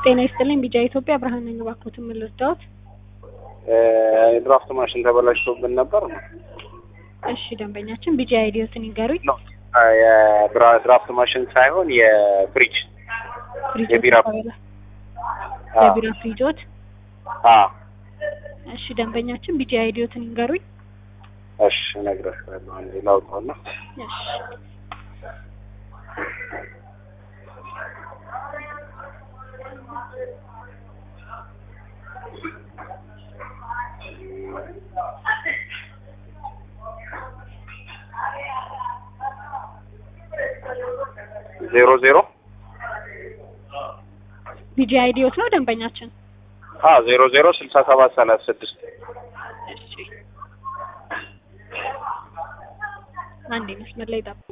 ጤና ይስጥልኝ ቢጃ ኢትዮጵያ ብርሃን ነኝ። እባክዎትን ምን ልርዳዎት? የድራፍት ማሽን ተበላሽቶብን ነበር ነው። እሺ ደንበኛችን ቢጃ አይዲዮትን ይንገሩኝ። የድራፍት ማሽን ሳይሆን የፍሪጅ ፍሪጆት የቢራ ተበላ የቢራ ፍሪጆት። አ እሺ ደንበኛችን ቢጃ አይዲዮትን ይንገሩኝ። እሺ እነግርሻለሁ። አንዴ ላውጣውና እሺ ዜሮ ዜሮ ቢጃ አይዲዮት ነው ደንበኛችን። አ ዜሮ ዜሮ ስልሳ ሰባት ሰላሳ ስድስት እሺ አንዴ መስመር ላይ ጠብቁ።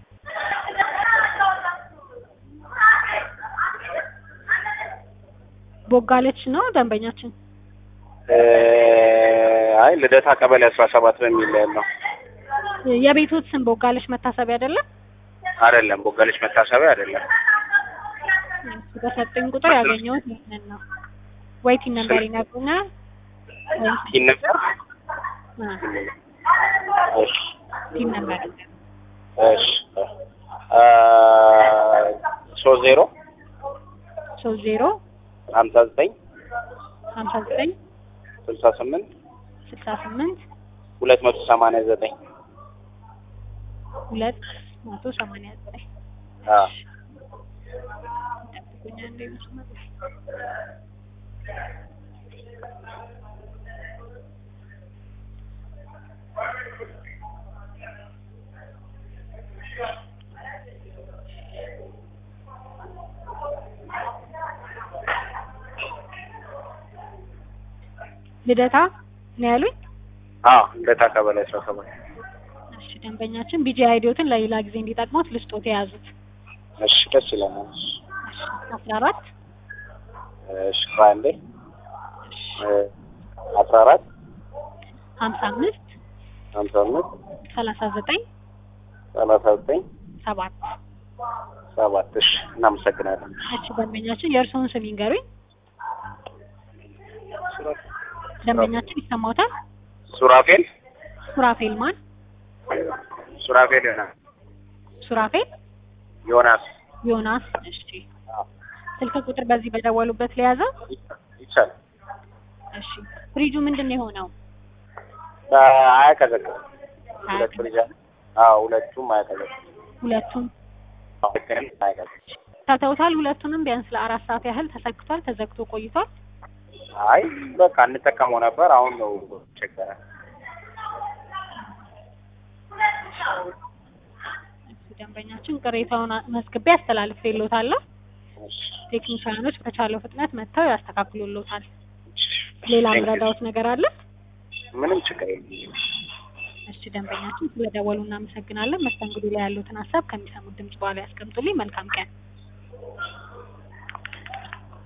ቦጋለች ነው ደንበኛችን። አይ ልደታ ቀበሌ አስራ ሰባት በሚል ያለው የቤቶት ስም ቦጋለች መታሰቢያ አይደለም? አይደለም። ቦጋለች መታሰቢያ አይደለም። እሱ በሰጠኝ ቁጥር ያገኘሁት ይህንን ነው። ወይ ቲን ነምበር ይነግሩኛል ወይም ይህ ነበር አ እሺ ቲን ነምበር እሺ አ ሶስት ዜሮ ሶስት ዜሮ ሀምሳ ዘጠኝ ሀምሳ ዘጠኝ ስልሳ ስምንት ስልሳ ስምንት ሁለት መቶ ሰማንያ ዘጠኝ ሁለት መቶ ሰማንያ ዘጠኝ አ ጠብቁኝ አንዴ መስመር ላይ ልደታ ነው ያሉኝ። አ ልደታ ቀበሌ አስራ ሰባት እሺ ደንበኛችን ቢጂ አይዲዮትን ለሌላ ጊዜ እንዲጠቅሙት ልስጦት የያዙት እሺ ደስ ይለናል። እሺ አስራ አራት እሺ ቆይ አንዴ አስራ አራት ሀምሳ አምስት ሀምሳ አምስት ሰላሳ ዘጠኝ ሰላሳ ዘጠኝ ሰባት ሰባት እሺ እናመሰግናለን። እሺ ደንበኛችን የእርስዎን ስም ይንገሩኝ። ደንበኛችን ይሰማዎታል? ሱራፌል ሱራፌል ማን? ሱራፌል ዮናስ ሱራፌል ዮናስ ዮናስ። እሺ ስልክ ቁጥር በዚህ በደወሉበት ለያዘው። ይቻላል። እሺ ፍሪጁ ምንድን ነው የሆነው? አያቀዘቅዝም። ሁለት ፍሪጅ አለ። አዎ ሁለቱም አያቀዘቅዝም። ሁለቱም አዎ ግን አያቀዘቅዝም። ተተውታል። ሁለቱንም ቢያንስ ለአራት ሰዓት ያህል ተሰክቷል፣ ተዘግቶ ቆይቷል። አይ በቃ እንጠቀመው ነበር። አሁን ነው ቸገረ። እሺ ደንበኛችን ቅሬታውን መዝግቤ አስተላልፌልዎታለሁ። ቴክኒሻኖች በቻለው ፍጥነት መጥተው ያስተካክሉልዎታል። ሌላ ምረዳዎት ነገር አለ? ምንም ችግር የለም። እሺ ደንበኛችን ስለደወሉ እናመሰግናለን። መስተንግዶ ላይ ያሉትን ሀሳብ ከሚሰሙት ድምጽ በኋላ ያስቀምጡልኝ። መልካም ቀን።